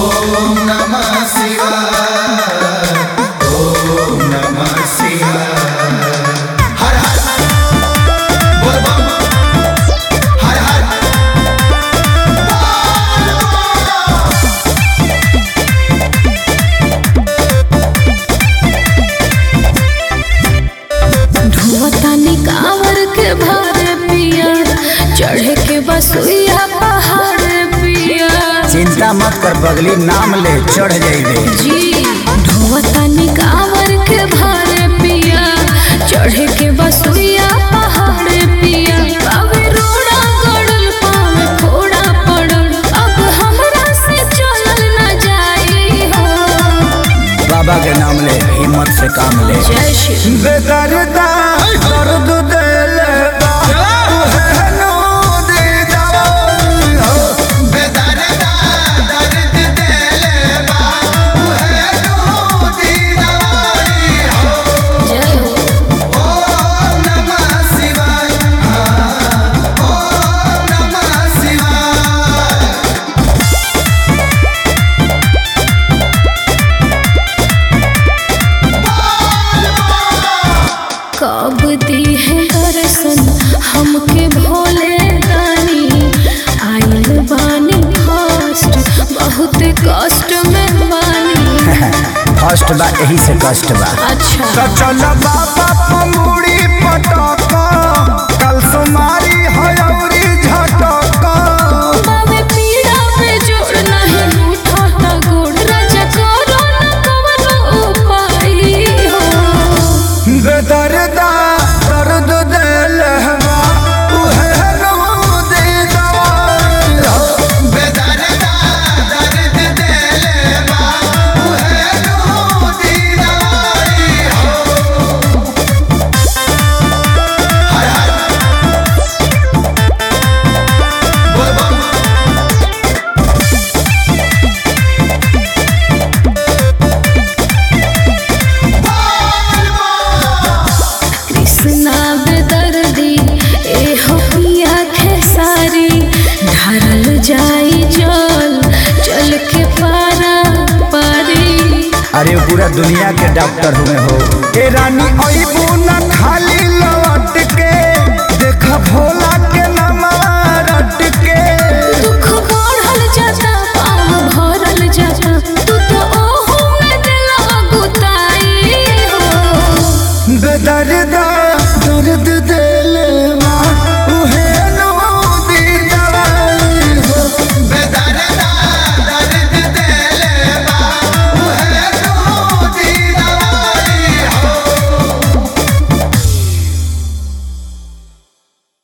ओम नमः शिवाय ओम नमः शिवाय हर हर बोल बम हर हर धुआतानी कांवर के भारे पिया चढ़े के बसुइया पहाड़ पिया चिंता मत कर बगली नाम ले चढ़ जाइबे जी धुआतानी कांवर के भारे पिया चढ़े के बसुइया पहाड़ पिया अबे रोड़ा गड़ल पावे फोड़ा पड़ल अब हमरा से चलल न जाई हो बाबा के नाम ले हिम्मत से काम ले जय श्री बेदर्दा दर्द देले बा तुहे नो दे जाओ बेदर्दा दर्द देले बा उहे दूधी दवाई हो जय हो ओम नमः शिवाय हाँ, ओम नमः शिवाय कब दी है दर्शन हमके भोले दानी आइल बानी फर्स्ट बहुत कष्ट में बानी फर्स्ट बा यही से कष्ट बा अच्छा तो चल बाबा पमुड़ी पटक कल सुमारी हयौरी झटक बाबे पीड़ा पे जोड़ नहीं रूठा ता गोड़ राजा करो न कवनो उपाय हो बेदर्दा दर्द देले बा तुहे नो दे जाओ बेदर्दा दर्द देले बा उहे दूधी दवाई हो हर हर बोल बम कृष्णा बेदर्दी ए हो पिया खेसारी ढारल जाई जल चल के पारा पारी अरे वो पूरा दुनिया के डॉक्टर हुए हो ए रानी अइबू न खाली लौट के देख भोला